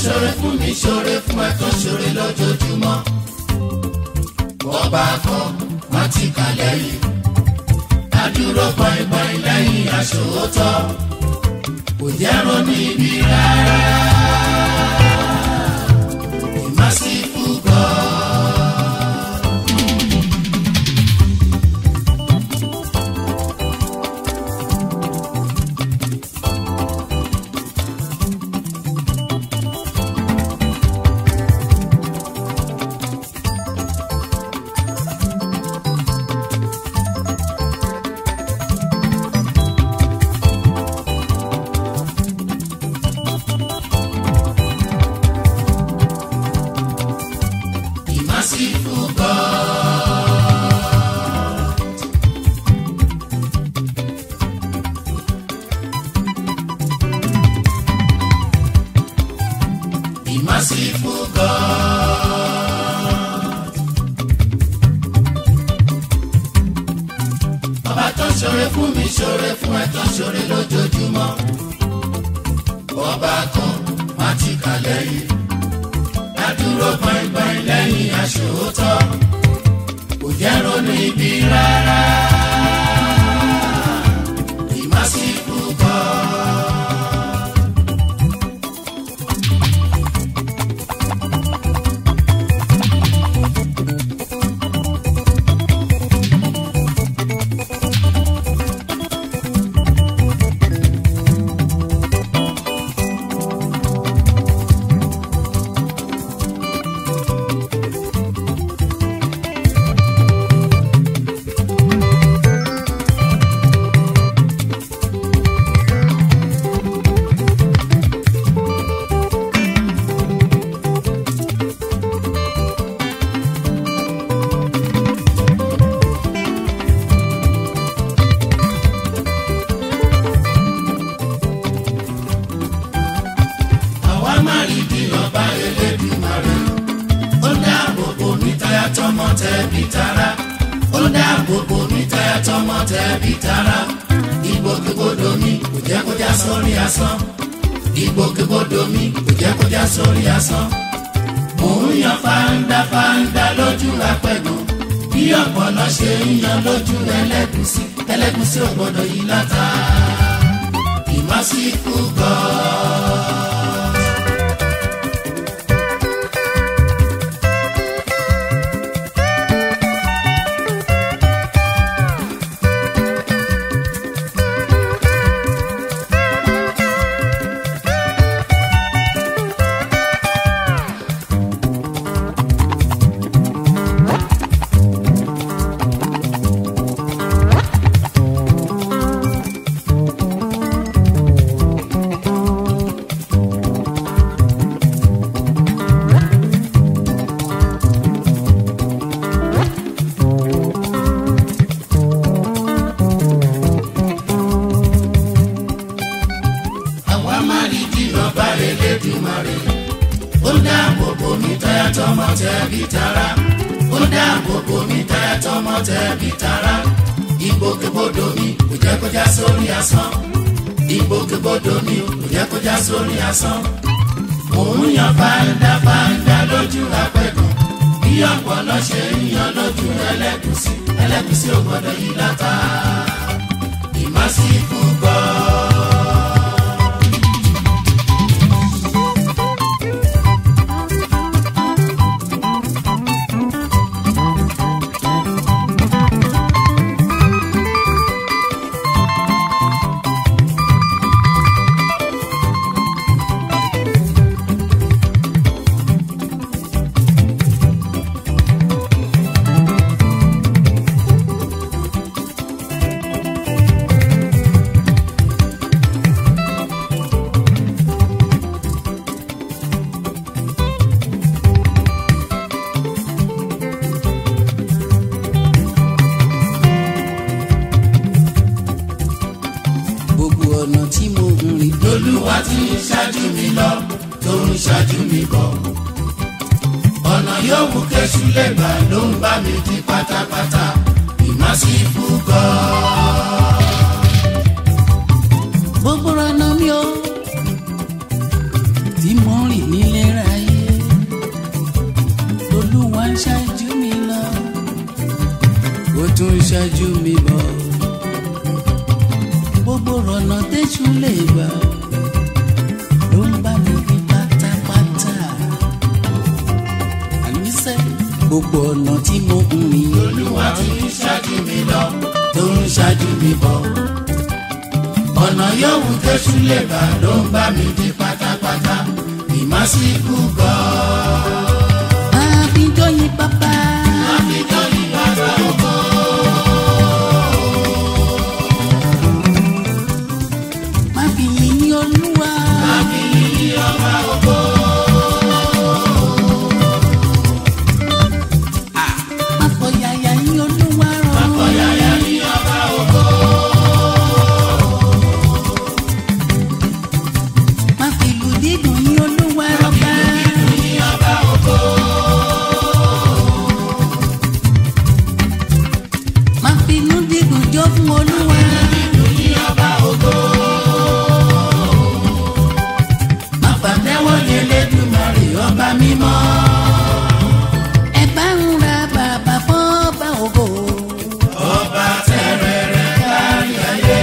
ṣoore fún mi ṣoore fún ẹ tó ṣoore lójoojúmọ́. bọ́ba kan wọ́n ti kà lẹ́yìn. adúró pọ́ìpọ́ì lẹ́yìn aṣòótọ́. kò jẹ́ ronú ibi rárá. ìmásífù gan. Merciful God. The merciful God. Ọba tó ṣoore fún mi ṣoore fún ẹ tó ṣoore lójoojúmọ́. Ọba kan má ti kà lẹ́yìn dúró gbọ̀ngbọ̀n lẹ́yìn aṣòótọ́ kò jẹ́ ronú ibi rárá ìmásíkú kọ́. àwa má rí bí ọba Elédùmarè ó dáàbò bò mí táyà tọmọ tẹbí tará ó dáàbò bò mí táyà tọmọ tẹbí tará ìgbòkègbodò mi kò jẹ́ kó já sórí asán ìgbòkègbodò mi kò jẹ́ kó já sórí asán mò ń yan fáńdá fáńdá lójú apẹ̀gùn bí ọ̀pọ̀lọ́ ṣe ń yan lójú ẹlẹ́gùsí ẹlẹ́gùsí ò gbọ́dọ̀ yí látà ìmásíkú gan-an. àwa má rí jìnnà bá Elédùmarè ó dáàbò bò mí táyà tọmọ tẹbí tará ó dáàbò bò mí táyà tọmọ tẹbí tará ìgbòkègbodò mi kò jẹ́ kó já sórí asán ìgbòkègbodò mi kò jẹ́ kó já sórí asán mò ń yan fáńdá fáńdá lójú apẹ̀gùn bí ọ̀pọ̀lọ́ ṣe ń yan lójú ẹlẹ́gùsí ẹlẹ́gùsí ò gbọ́dọ̀ yí látà ìmásíkú gan-an. gbogbo ọ̀nà tí mo ń rìn lolúwa ti ń ṣáájú mi lọ tó ń ṣáájú mi bọ̀. ọ̀nà yòówù kẹ́sù lè gbà ló ń bá mi di pátápátá ìmásífù gan-an. gbogbo ọ̀nà mi ò tí mo ń rìn nílé ṣáájú mi bọ̀ gbogbo ọ̀nà tẹ́jú lè gbà ló ń bá mi ní pátápátá àníṣe gbogbo ọ̀nà tí mo ń rìn olúwa ti ń ṣáájú mi lọ tó ń ṣáájú mi bọ̀ ọ̀nà yòówù tẹ́sù lè bá ló ń bá mi di pátápátá ìmásíkú gan-an. àbíjọ́yìn bàbá àfijọ́ ìbára oko. má fi yìn olúwa àfihàn ọba oko. má fọyàyà yìn olúwa rọ̀ ọ̀yàyà ní ọba oko. má fi ìlú dídùn yìn olúwa rọ̀ bá. ní ọba oko. má fi inú dídùn jó fún olúwa. ní ọba oko. má fàtẹ́wọ́ ní Elédùmarè ọba mímọ́. ẹ bá ń ra bàbá fọ́ọ́bà ògo. ọba tẹrẹrẹ kárí ayé.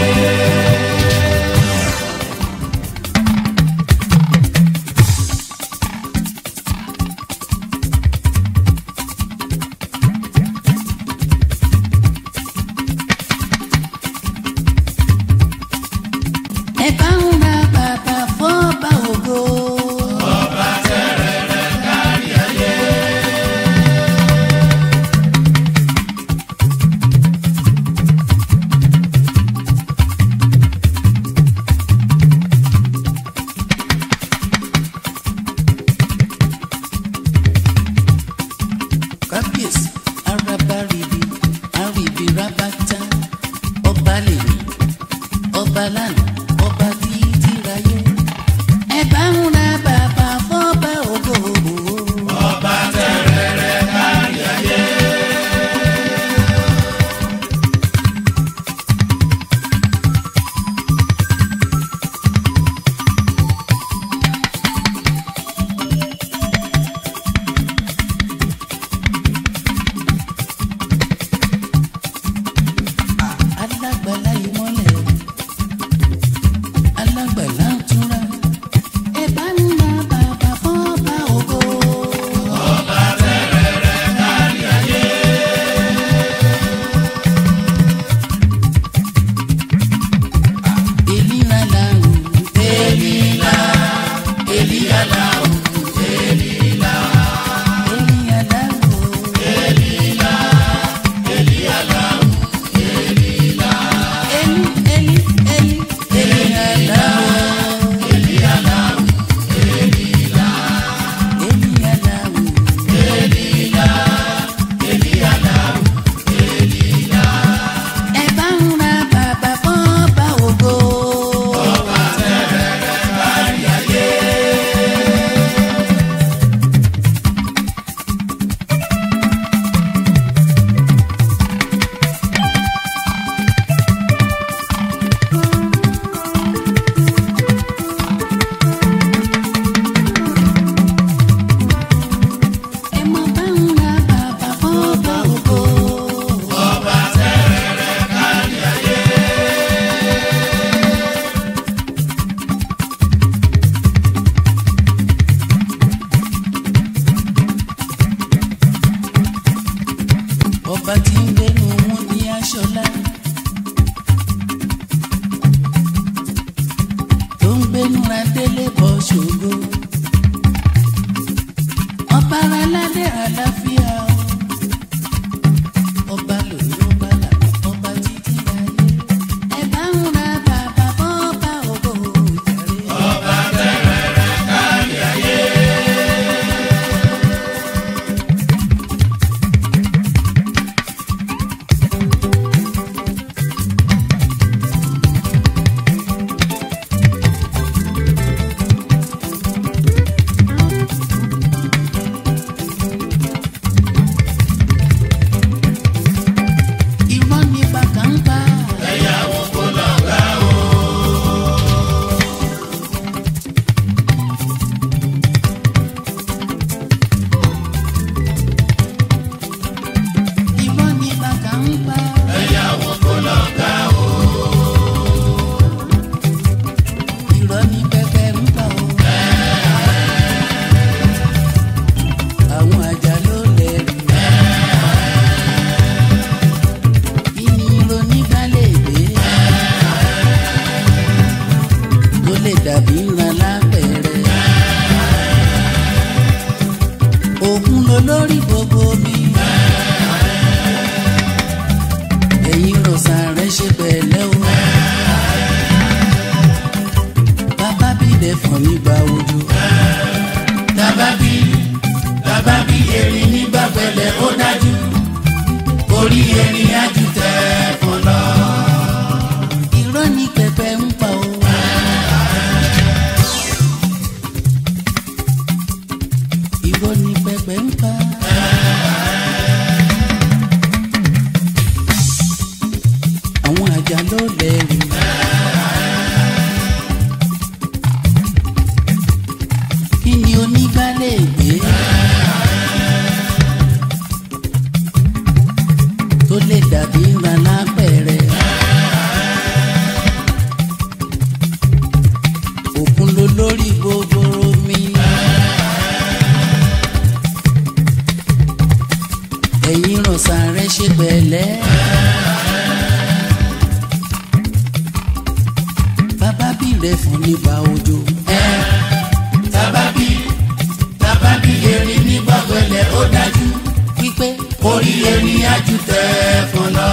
ẹ bá ń ra bàbá fọ́ọ́bà ògo. ọba tẹrẹrẹ kárí ayé. kábíyèsí araba ribi aribi rabata ọba lèmi ọba lánàá ọba títí ráyé. ẹ bá ń ra bàbá fọ́ọ́bà ògo. ọba tẹrẹrẹ kárí ayé. alágbàlá ìmọ́lẹ̀ alágbàlá túnra ẹ bá ń ra bàbá fọ́ọ́bà ògo. ọba tẹrẹrẹ kárí ayé. èlìra làrùn Elila, Elia lau, Elila, èlìra làrùn Elila, Elia lau, Elila, èlì èlì èlì èlìra làrùn Elia lau, Elila, èlìra làrùn Elila, Elia lau, Elila. ẹ bá ń ra bàbá fọ́ọ́bà ògo. Ọba tẹrẹrẹ kárí ayé. ló lórí gbogbo mi. ẹ̀yin rọ̀ṣà rẹ̀ ṣe pẹ̀lẹ́ o. bàbá bílẹ̀ fún nígbà òjò. tábàbí tábàbí erin nígbà pẹ̀lẹ́ ó dájú orí erin ájú tẹ̀ fún lọ. irọ́ ni pẹpẹ ń pa o. irọ́ ni pẹpẹ ń pa. àwọn àjà ló lẹ́rù. kí ni onígbálẹ̀ gbé? tó lè dàbí ńlá lápẹ̀rẹ̀. òkun ló lórí gbogbo mi. ẹ̀yin rọ̀ṣà rẹ̀ ṣe pẹ̀lẹ́. bàbá bí rẹ̀ fún nígbà òjò. tábàbí tábàbí erin nígbà pẹ̀lẹ́ ó dájú wípé orí erin ájú tẹ̀ fún lọ.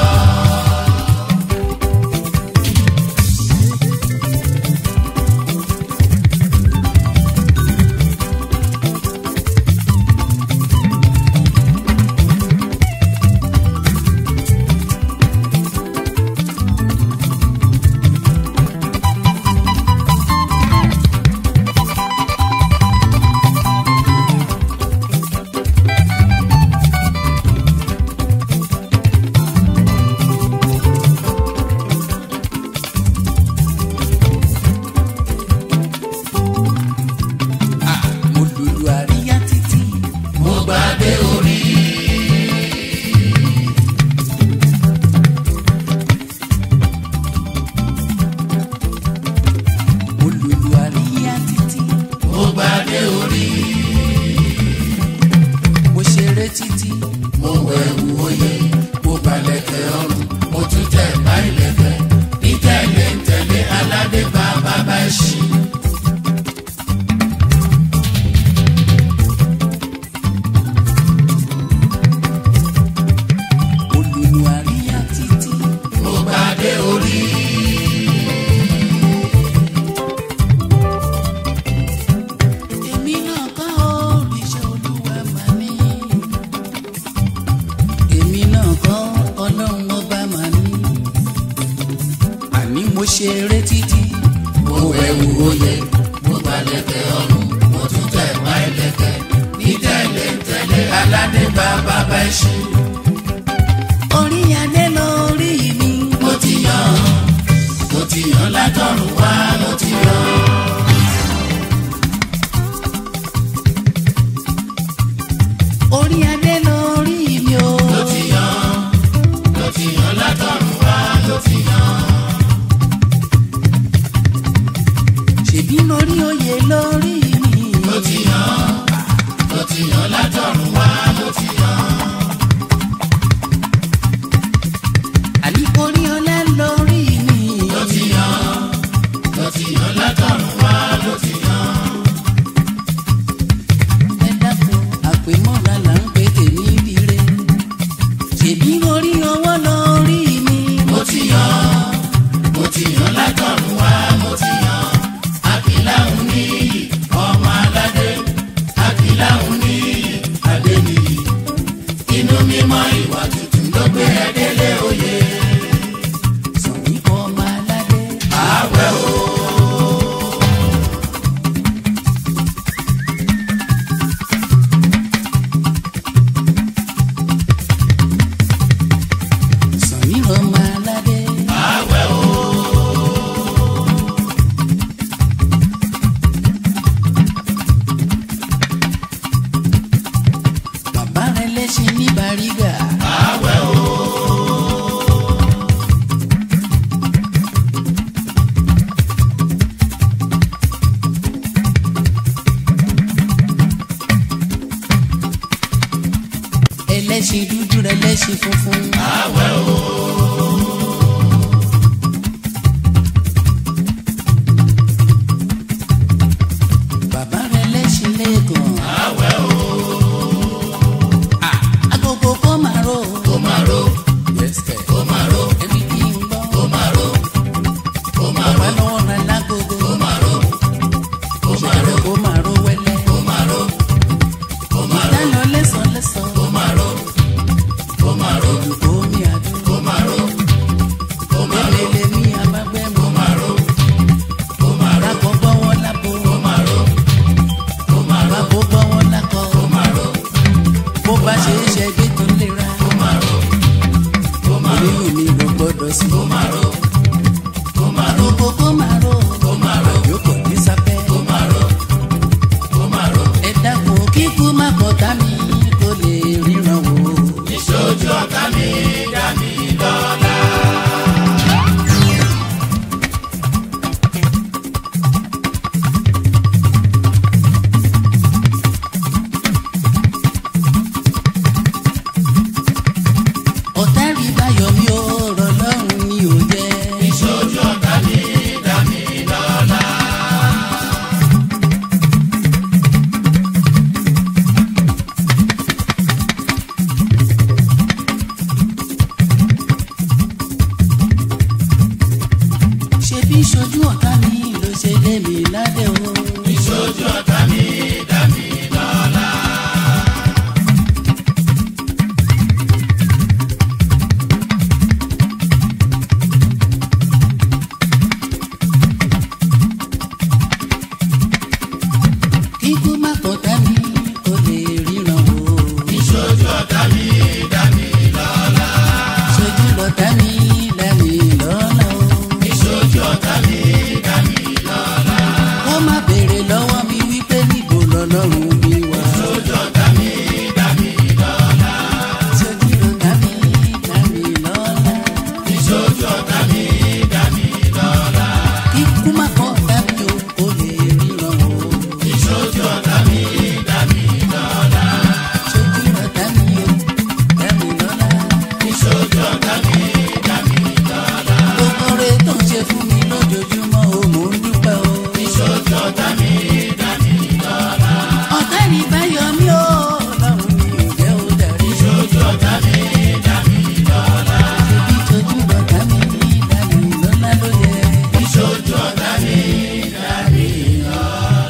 mo lùlù àríyá títí. mo gbàgbé orí mo lùlù àríyá títí. mo gbàgbé orí mo ṣeré títí. mo wẹ̀wù oyè mo balẹ̀kẹ̀ ọrùn mo tún tẹ̀ bá ilẹ̀kẹ̀ ní tẹ̀lé ń tẹ̀lé aládé bá bàbá ẹṣin. mo lùlù àríyá títí. mo gbàgbé orí èmi náà kọ́ òrìṣà olúwa mà ní. èmi náà kọ́ ọlọ́run ọba mà ní. àní mo ṣeré títí. mo wẹ̀wù oyè mo balẹ̀kẹ̀ ọrùn mo tún tẹ̀ bá ilẹ̀kẹ̀ ní tẹ̀lé ń tẹ̀lé aládé bá bàbá ẹṣin. orí adé lórí mi. mo ti yàn mo ti yàn látọ̀run wá mo ti yàn. orí adé lórí mi o. mo ti yàn mo ti yàn látọ̀run wá mo ti yàn. ṣèbí lórí oyè lórí mi. mo ti yàn mo ti yàn látọ̀run wá mo ti yàn. àní orí ọlá lórí mi. mo ti yàn mo ti yàn látọ̀run wá mo ti yàn. ẹ dákun àpèmọ́ra là ń pè tèmi rire. ṣèbí orí ọwọ́ lórí mi. mo ti yàn mo ti yàn látọ̀run wá mo ti yàn. àkìláhùn níyì ọmọ aládé àkìláhùn níyì adé nìyí. inú mímọ́ ìwà tuntun ló gbé ẹ délé oyè. Sọ̀rí ọmọ aládé. àwẹ̀ o. Sọ̀rí ọmọ aládé. àwẹ̀ o. Bàbá rẹ̀ lẹ́sìn ní Bàrígà. àwẹ̀ o. Ẹlẹ́sìn dúdú rẹ̀ lẹ́sìn funfun. àwẹ̀ o. Bàbá rẹ̀ lẹ́sìn lẹ́ẹ̀kan. àwẹ̀ o. ṣe é ṣẹgbẹ́ tó lera. kó má ro kó má ro orí mi ló gbọ́dọ̀ sí. kó má ro kó má ro Gbogbo kó máa ro. kó má ro Yókò ní sápẹ́. kó má ro kó má ro Ẹ dákun kíkú má bọ̀tá mi kó lè ríran wò. ìṣojú ọ̀tá mi dá mi lọ́lá. Ọ̀tá rí báyọ̀ mi ò rọ̀ lọ́rùn ni ò jẹ́. ìṣojú ọ̀tá mi dá mi lọ́lá. Ṣebí ṣojú ọ̀tá mi ló ṣe lé mi ládé o. ìṣojú ọ̀tá mi dá mi lọ́lá. Kíkú má bọ̀tá mi kó lè ríran wò. ìṣojú ọ̀tá mi dá mi lọ́lá. Ṣojú lọ̀tá mi dá mi lọ́lá o. ìṣojú ọ̀tá mi dá mi lọ́lá. Kó má béèrè lọ́wọ́ mi wípé níbo lọ́lọ́run mi wà. ìṣojú ọ̀tá mi dá mi lọ́lá. Ṣojú lọ̀tá mi dá mi lọ́lá. ìṣojú ọ̀tá mi dá mi lọ́lá. Kíkú má bọ̀tá mi o kó lè ríran wò. ìṣojú ọ̀tá mi dá mi lọ́lá. Ṣojú lọ̀tá mi o dá mi lọ́lá. ìṣojú ọ̀tá mi dá mi lọ́lá. Gbogbo rẹ̀ tó ń ṣe fún mi lójoojúmọ́ o mò ń dúpẹ́ o. ìṣojú ọ̀tá mi dá mi lọ́lá. Ọ̀tá ní báyọ̀ mi o lọ́run mi ò jẹ́ ó darí. ìṣojú ọ̀tá mi dá mi lọ́lá. Ṣebí ṣojú lọ̀tá mi dá mi lọ́lá ló yẹ. ìṣojú ọ̀tá mi dá mi lọ́lá.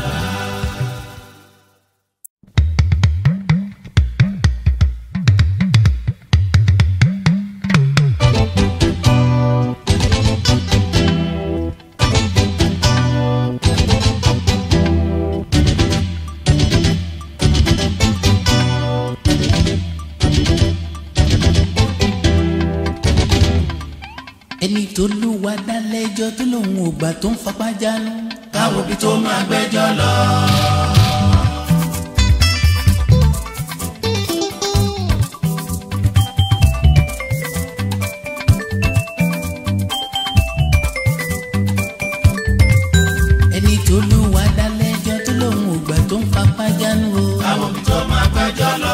Ẹni tó lù wá dálẹ́jọ́ tó lòun ò gbà tó ń fapá jánu. káwo bí tó máa gbẹ́jọ́ lọ. Ẹni tó lù wá dálẹ́jọ́ tó lòun ò gbà tó ń fapá jánu o. káwo bí tó máa gbẹ́jọ́ lọ.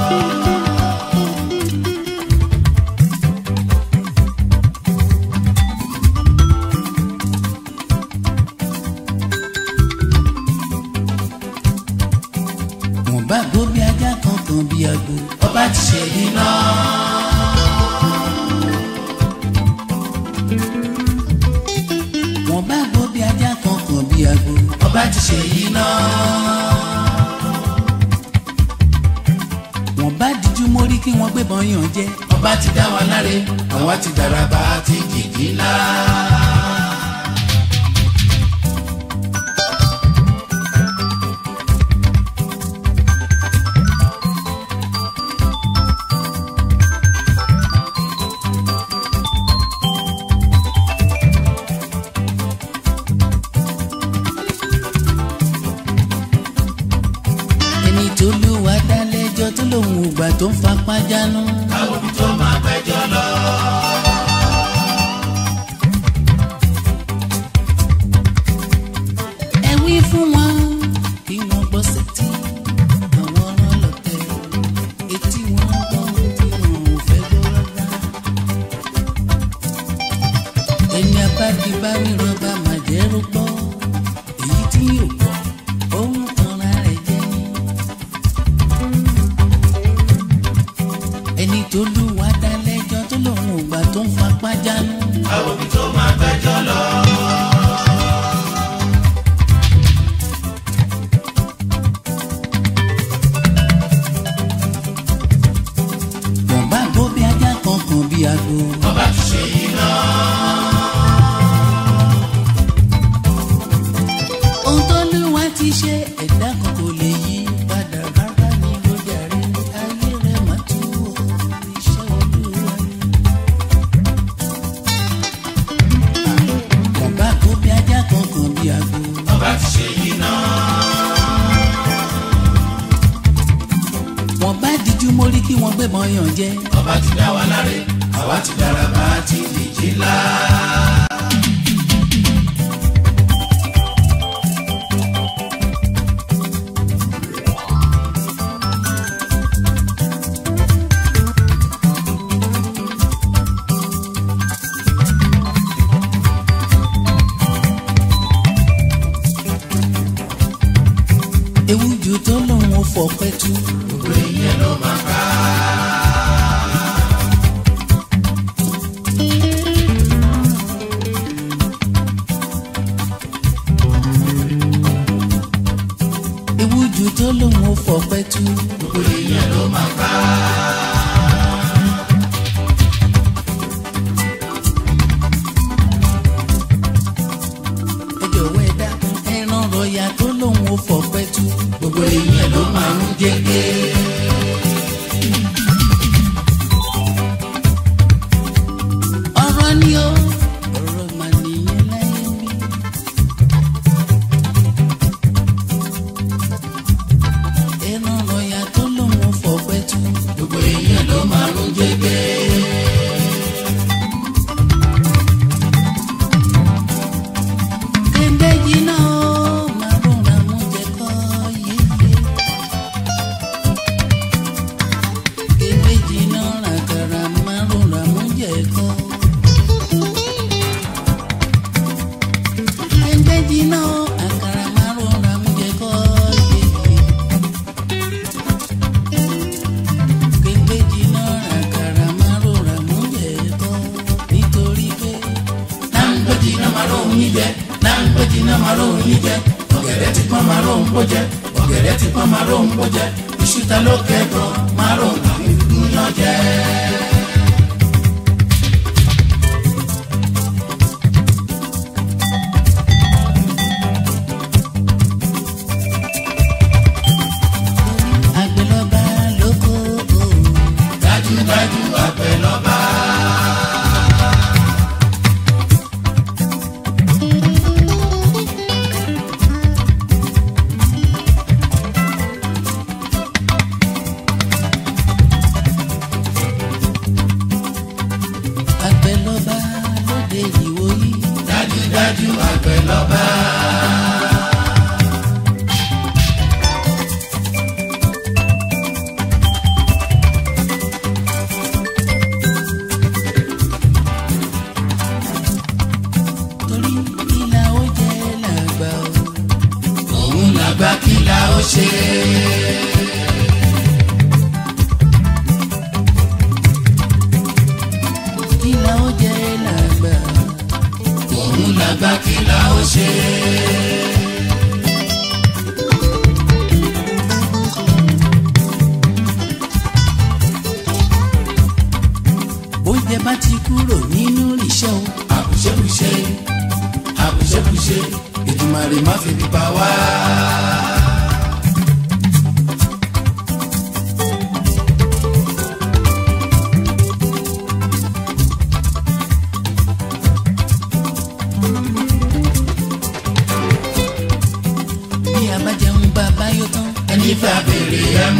Wọ́n bá gbó bí ajá kan kan bí agbo. ọba ti ṣe yìí náà. Wọ́n bá gbó bí ajá kan kan bí agbo. ọba ti ṣe yìí náà. Wọ́n bá díjú mórí kí wọ́n gbébọn yàn jẹ. ọba ti dá wa láre àwa ti dàràbà àti jìjì ńlá. Ẹni tó lù wá dálẹ́jọ́ tó lòun ò gbà tó ń fapá jánu. káwo bí tó máa gbẹ́jọ́ lọ. Ẹ wí fún wọn kí wọ́n gbọ́ sétí. Àwọn ọ̀rọ̀ lọ̀tẹ̀ etí wọn gbọ́ ohun tí wọn ò fẹ́ gbọ́ rárá. Ẹni abádi bá ríran bá máa jẹ́ rúgbọ́. Èyí tí yóò gbọ́ ohun tanra rẹ̀ jẹ́ ni. Ẹni tó lù wá dálẹ́jọ́ tó lòun ò gbà tó ń mo rí kí wọ́n gbébọn yàn jẹ. ọba ti dá wa láre àwa ti dára bá ti dìjì ńlá. ewu ju tó lòun ò fọpẹ́ tú. gbogbo ìyẹn ló máa ká. ewu ju tó lòun ò fọpẹ́ tú. gbogbo ìyẹn ló máa ká. ẹ jọ̀wọ́ ẹ dákun ẹran rọ̀yà tó lòun ò fọpẹ́ tú. gbogbo ìyẹn ló máa ń jẹ́gẹ́. ọ̀rọ̀ ni ó ọ̀rọ̀ mà nìyẹn láyé mi. ẹran rọ̀yà tó lòun ò fọpẹ́ tú. gbogbo ìyẹn ló máa ń jẹ́gẹ́. kéde jiná ó máa rọra mú jẹ kọ́ yéye. kéde jiná ràkàrà máa rọra mú jẹ kọ́. kéde jiná ó àkàrà máa rọra mú jẹ kọ́ yéye. kéde jiná ràkàrà máa rọra mú jẹ kọ́ nítorí pé. láńgbẹ́jì náà máa rò yín jẹ láńgbẹ́jì náà máa rò yín jẹ ọ̀gẹ̀dẹ̀ ti pọ́n máa rò ń bó jẹ ọ̀gẹ̀dẹ̀ ti pọ́n máa rò ń bó jẹ iṣu ta ló kẹ́kọ̀ọ́ máa rò ń àwọn ìgbìyàn jẹ. àgbẹ̀lọba lóko o. dájúdájú àgbẹ̀ lọ́ba. àgbẹ̀lọba lóde ìwòyí. dájúdájú àgbẹ̀ lọ́ba. torí ìlà ó jẹ́ làgbà o. òun làgbà kí la ó ṣe. ìlà ó jẹ́ làgbà. òun làgbà kí la ó ṣe. oúnjẹ bá ti kúrò nínú ìṣẹ́ o. àbùṣebùṣe àbùṣebùṣe Èdùmàrè má fi bí pa wá. bí a bá jẹun bá a bá yó tán. ẹni fẹ́ abèrè ẹ mú.